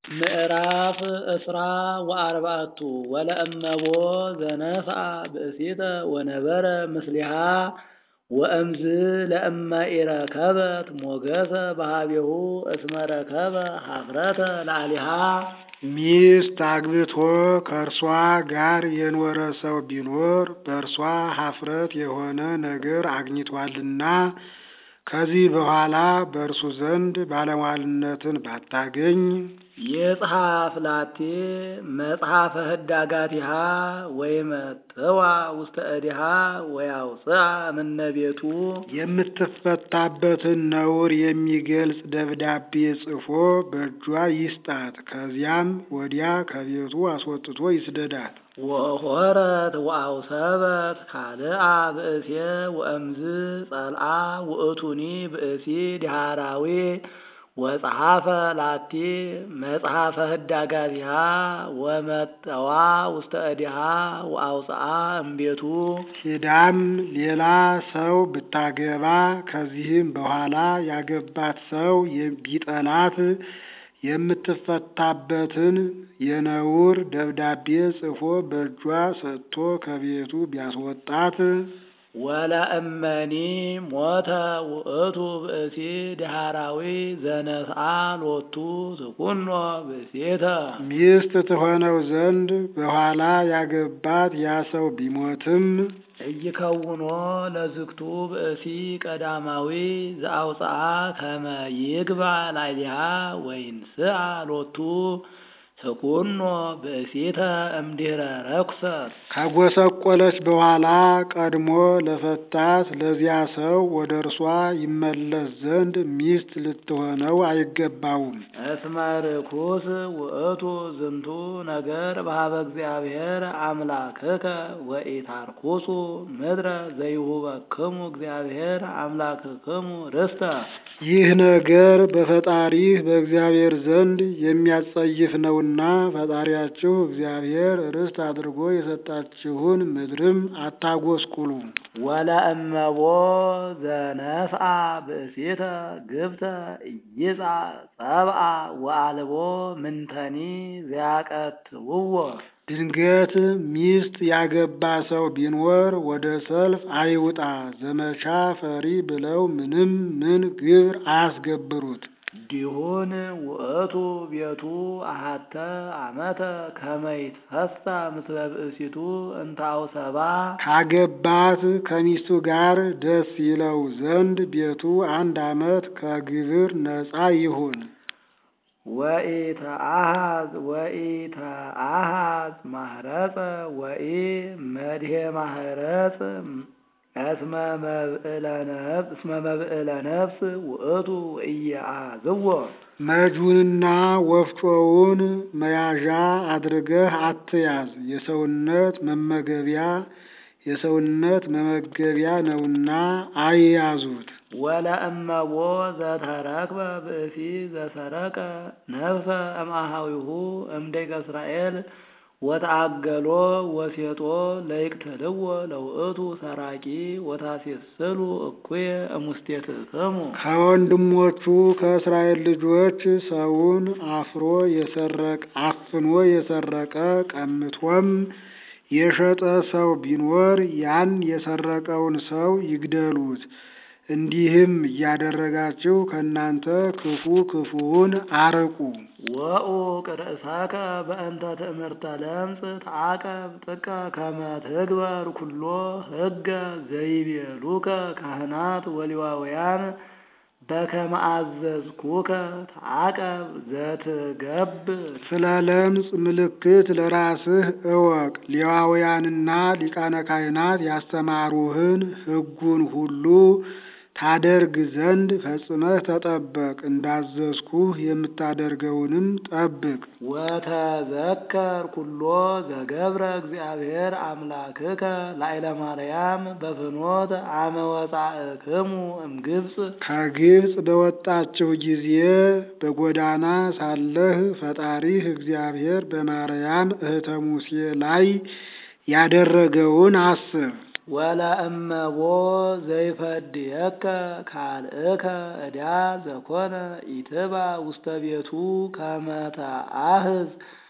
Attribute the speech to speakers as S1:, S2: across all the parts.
S1: ምዕራፍ እስራ ወአርባዕቱ ወለእመቦ ዘነፍአ ብእሲተ ወነበረ ምስሊሃ ወእምዝ ለእመ ኢረከበት ሞገሰ በኀቤሁ እስመ ረከበ ኀፍረተ ላዕሌሃ
S2: ሚስት አግብቶ ከእርሷ ጋር የኖረ ሰው ቢኖር በእርሷ ኀፍረት የሆነ ነገር አግኝቶአልና ከዚህ በኋላ በእርሱ ዘንድ ባለሟልነትን ባታገኝ
S1: ይጽሐፍ ላቲ መጽሐፈ ህዳጋቲሃ ወይመጥዋ ውስተ እዲሃ ወያውፅአ እምነ ቤቱ
S2: የምትፈታበትን ነውር የሚገልጽ ደብዳቤ ጽፎ በእጇ ይስጣት። ከዚያም ወዲያ ከቤቱ አስወጥቶ ይስደዳት።
S1: ወሖረት ወአውሰበት ካልአ ብእሴ ወእምዝ ጸልአ ውእቱኒ ብእሲ ዲሃራዊ ወጸሐፈ ላቲ መጽሐፈ ህዳጋቲሃ ወመጠዋ ውስተ እዲሃ ወአውፅአ እምቤቱ
S2: ሂዳም ሌላ ሰው ብታገባ ከዚህም በኋላ ያገባት ሰው ቢጠላት የምትፈታበትን የነውር ደብዳቤ ጽፎ በእጇ ሰጥቶ ከቤቱ ቢያስወጣት
S1: ወለእመኒ ሞተ ውእቱ ብእሲ ዲሃራዊ ዘነስአ ሎቱ ትኩኖ ብእሴተ
S2: ሚስት ትሆነው ዘንድ በኋላ ያገባት ያ ሰው ቢሞትም
S1: እይከውኖ ለዝግቱ ብእሲ ቀዳማዊ ዘአውፅአ ከመ ይግባ ላዕሌሃ ወይንስአ ሎቱ ትኩኖ ብእሲተ እምድኅረ ረኩሰት
S2: ካጎሰቆለች በኋላ ቀድሞ ለፈታት ለዚያ ሰው ወደ እርሷ ይመለስ ዘንድ ሚስት ልትሆነው አይገባውም።
S1: እስመ ርኩስ ውእቱ ዝንቱ ነገር በኀበ እግዚአብሔር አምላክከ ወኢታርኩሱ ምድረ ዘይሁበክሙ እግዚአብሔር አምላክክሙ ርስተ
S2: ይህ ነገር በፈጣሪህ በእግዚአብሔር ዘንድ የሚያጸይፍ ነውና ፈጣሪያችሁ እግዚአብሔር ርስት አድርጎ የሰጣችሁን ምድርም አታጎስቁሉ።
S1: ወለእመቦ ዘነፍአ ብእሲተ ግብተ ኢይጻ ጸብአ ወአልቦ ምንተኒ ዘያቀትውዎ
S2: ድንገት ሚስት ያገባ ሰው ቢኖር ወደ ሰልፍ አይውጣ፣ ዘመቻ ፈሪ ብለው ምንም ምን ግብር አያስገብሩት።
S1: ዲሁን ውእቱ ቤቱ አሃተ ዓመተ ከመ ይትፈሳ ምስለ ብእሲቱ እንተ አውሰባ
S2: ካገባት ከሚስቱ ጋር ደስ ይለው ዘንድ ቤቱ አንድ ዓመት ከግብር ነፃ ይሁን።
S1: ወኢተአሃዝ ወኢተአሃዝ ማህረፀ ወኢ መድሄ ማህረፅ እስመ መብዕለ ነፍስ ውእቱ ወኢየአዝዎ
S2: መጁንና ወፍጮውን መያዣ አድርገህ አትያዝ፣ የሰውነት መመገቢያ የሰውነት መመገቢያ ነውና አይያዙት።
S1: ወለእመቦ ዘተረክበ ብእሲ ዘሰረቀ ነፍሰ እምአሃዊሁ እምደቂቀ እስራኤል ወተአገሎ ወሴጦ ለይቅትልዎ ለውእቱ ሰራቂ ወታሴስሉ እኩየ እሙስቴትክሙ
S2: ከወንድሞቹ ከእስራኤል ልጆች ሰውን አፍሮ የሰረቀ አፍኖ የሰረቀ ቀምቶም የሸጠ ሰው ቢኖር ያን የሰረቀውን ሰው ይግደሉት። እንዲህም እያደረጋችሁ ከእናንተ ክፉ ክፉውን አርቁ።
S1: ወኡቅ ርእሰከ በእንተ ትእምርተ ለምጽ ተዓቀብ ጥቀ ከመ ትግበር ኩሎ ሕገ ዘይቤሉከ ካህናት ወሌዋውያን በከመ አዘዝኩከ ተዓቀብ ዘትገብር።
S2: ስለ ለምጽ ምልክት ለራስህ እወቅ። ሌዋውያንና ሊቃነ ካህናት ያስተማሩህን ሕጉን ሁሉ ታደርግ ዘንድ ፈጽመህ ተጠበቅ። እንዳዘዝኩህ የምታደርገውንም ጠብቅ።
S1: ወተዘከር ኩሎ ዘገብረ እግዚአብሔር አምላክከ ላዕለ ማርያም በፍኖት አመ ወጻእክሙ እምግብፅ
S2: ከግብፅ በወጣችሁ ጊዜ በጎዳና ሳለህ ፈጣሪህ እግዚአብሔር በማርያም እህተ ሙሴ ላይ ያደረገውን አስብ።
S1: ወለእመቦ ዘይፈድየከ ካልእከ ዕዳ ዘኮነ ኢትባ ውስተ ቤቱ ከመተአህዝ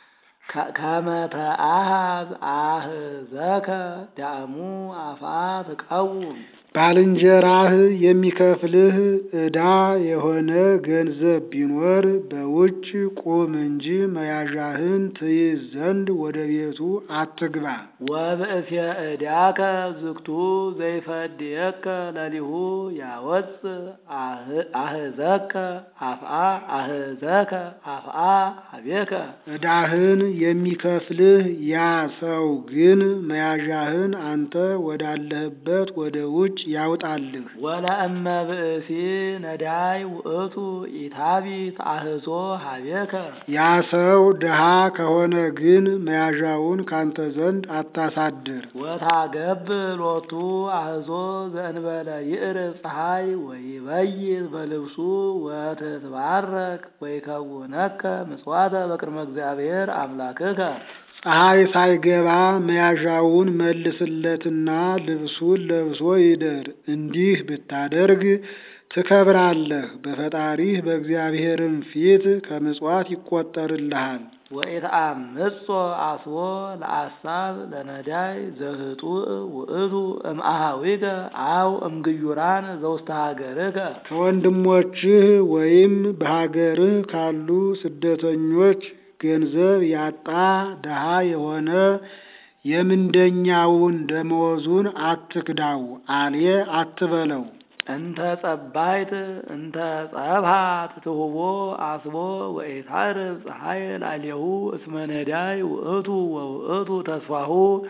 S1: ከመተአሃዝ አህዘከ ዳእሙ አፋ ትቀውም
S2: ባልንጀራህ የሚከፍልህ ዕዳ የሆነ ገንዘብ ቢኖር በውጭ ቁም እንጂ መያዣህን ትይዝ ዘንድ ወደ ቤቱ አትግባ።
S1: ወብእሴ ዕዳከ ዝግቱ ዘይፈድየከ ለሊሁ ያወፅ አህዘከ አፍአ አህዘከ አፍአ አቤከ
S2: ዕዳህን የሚከፍልህ ያ ሰው ግን መያዣህን አንተ ወዳለህበት ወደ ውጭ ያውጣልህ።
S1: ወለእመ ብእሲ ነዳይ ውእቱ ኢታቢት አህዞ ሀቤከ
S2: ያ ሰው ድሃ ከሆነ ግን መያዣውን ካንተ ዘንድ አታሳድር።
S1: ወታገብ ሎቱ አህዞ ዘእንበለ ይእር ፀሐይ ወይበይት በልብሱ ወትትባረክ ወይከውነከ ምጽዋተ በቅድመ እግዚአብሔር አምላክከ
S2: ፀሐይ ሳይገባ መያዣውን መልስለትና ልብሱን ለብሶ ይደር። እንዲህ ብታደርግ ትከብራለህ፣ በፈጣሪህ በእግዚአብሔርም ፊት ከምጽዋት ይቆጠርልሃል።
S1: ወኢትአምጾ አስቦ ለአሳብ ለነዳይ ዘህጡእ ውእቱ እምአሃዊከ አው እምግዩራን ዘውስተ ሀገርከ
S2: ከወንድሞችህ ወይም በሀገርህ ካሉ ስደተኞች ገንዘብ ያጣ ድሃ የሆነ የምንደኛውን ደመወዙን አትክዳው፣ አሌ አትበለው።
S1: እንተ ጸባይት እንተ ጸብሃት ትሁቦ አስቦ ወኢታርብ ፀሐይ ላዕሌሁ እስመ ነዳይ ውእቱ ወውእቱ ተስፋሁ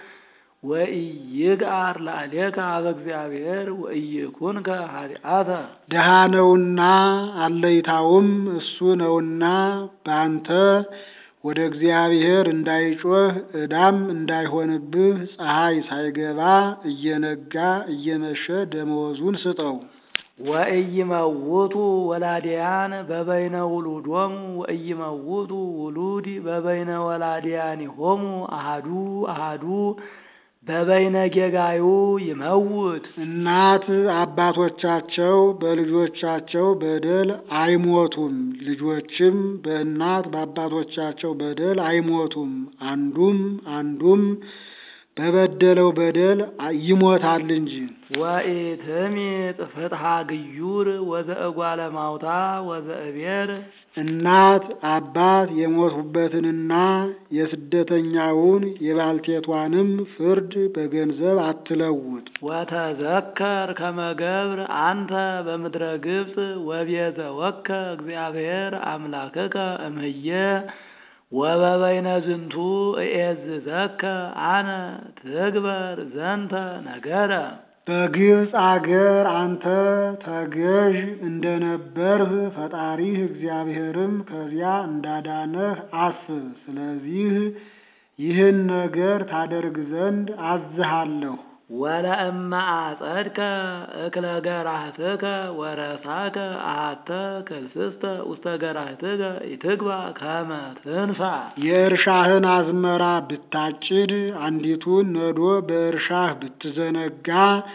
S1: ወኢይግአር ላዕሌከ ኀበ እግዚአብሔር ወኢይኩንከ ኃጢአተ
S2: ድሃ ነውና አለይታውም እሱ ነውና በአንተ ወደ እግዚአብሔር እንዳይጮህ ዕዳም እንዳይሆንብህ ፀሐይ ሳይገባ እየነጋ እየመሸ ደመወዙን ስጠው።
S1: ወኢይመውቱ ወላዲያን በበይነ ውሉዶሙ ወኢይመውቱ ውሉድ በበይነ ወላዲያኒሆሙ አሃዱ አሃዱ በበይነ ጌጋዩ ይመውት
S2: እናት አባቶቻቸው በልጆቻቸው በደል አይሞቱም፣ ልጆችም በእናት በአባቶቻቸው በደል አይሞቱም። አንዱም አንዱም በበደለው በደል ይሞታል እንጂ።
S1: ወኢትሚጥ ፍትሐ ግዩር ወዘእጓለ ማውታ ወዘእቤር
S2: እናት አባት የሞቱበትንና የስደተኛውን የባልቴቷንም ፍርድ በገንዘብ አትለውጥ።
S1: ወተዘከር ከመገብር አንተ በምድረ ግብፅ ወቤዘወከ እግዚአብሔር አምላክከ እምህየ ወበበይነ ዝንቱ እኤዝዘከ አነ ትግበር ዘንተ ነገረ
S2: በግብፅ አገር አንተ ተገዥ እንደነበርህ ፈጣሪህ እግዚአብሔርም ከዚያ እንዳዳነህ አስብ። ስለዚህ ይህን ነገር ታደርግ ዘንድ አዝሃለሁ።
S1: ወለእመ አጸድከ እክለ ገራህትከ ወረሳከ አሃተ ክልስስተ ውስተ ገራህትከ ኢትግባ ከመ ትንሣ
S2: የእርሻህን አዝመራ ብታጭድ አንዲቱን ነዶ በእርሻህ ብትዘነጋ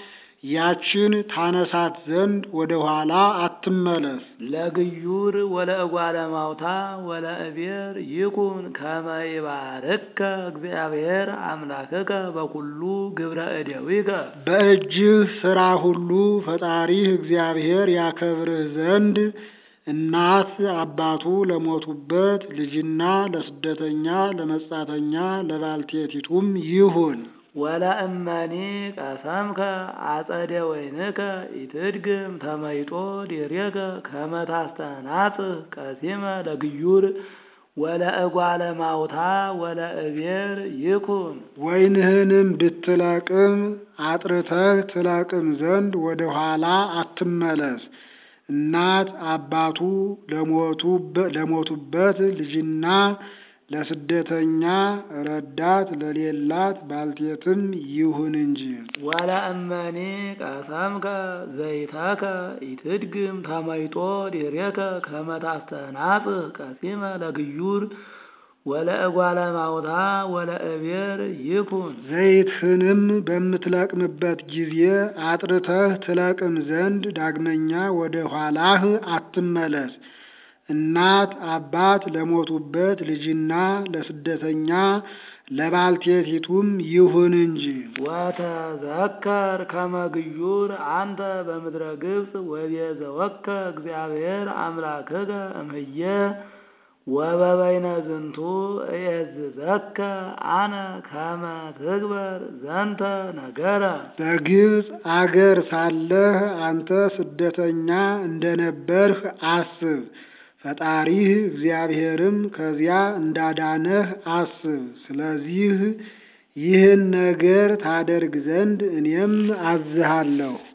S2: ያችን ታነሳት ዘንድ ወደ ኋላ አትመለስ።
S1: ለግዩር ወለእጓለ ማውታ ወለእቤር ይኩን ከመ ይባርከ እግዚአብሔር አምላክከ በኩሉ ግብረ እደዊከ
S2: በእጅህ ሥራ ሁሉ ፈጣሪህ እግዚአብሔር ያከብርህ ዘንድ እናት አባቱ ለሞቱበት ልጅና ለስደተኛ ለመጻተኛ ለባልቴቲቱም ይሁን።
S1: ወለእመኒ ቀሰምከ አጸደ ወይንከ ኢትድግም ተመይጦ ዲሬከ ከመ ታስተናጽህ ቀሲመ ለግዩር ወለእጓለ ማውታ ወለእቤር ይኩን
S2: ወይንህንም ብትለቅም አጥርተህ ትለቅም ዘንድ ወደ ኋላ አትመለስ። እናት አባቱ ለሞቱበት ልጅና ለስደተኛ ረዳት ለሌላት ባልቴትም ይሁን እንጂ።
S1: ወለእመኒ ቀሰምከ ዘይተከ ኢትድግም ተመይጦ ዲሬከ ከመ ታስተናጽህ ቀሲመ ለግዩር ወለእጓለ ማውታ ወለእቤር ይኩን
S2: ዘይትህንም በምትለቅምበት ጊዜ አጥርተህ ትለቅም ዘንድ ዳግመኛ ወደ ኋላህ አትመለስ። እናት አባት ለሞቱበት ልጅና ለስደተኛ ለባልቴቲቱም ይሁን እንጂ።
S1: ወተዘከር ከመ ግዩር አንተ በምድረ ግብፅ ወቤዘወከ እግዚአብሔር አምላክከ እምየ ወበበይነ ዝንቱ እየዝዘከ አነ ከመ ትግበር ዘንተ ነገረ
S2: በግብፅ አገር ሳለህ አንተ ስደተኛ እንደነበርህ አስብ። ፈጣሪህ እግዚአብሔርም ከዚያ እንዳዳነህ አስብ። ስለዚህ ይህን ነገር ታደርግ ዘንድ እኔም አዝሃለሁ።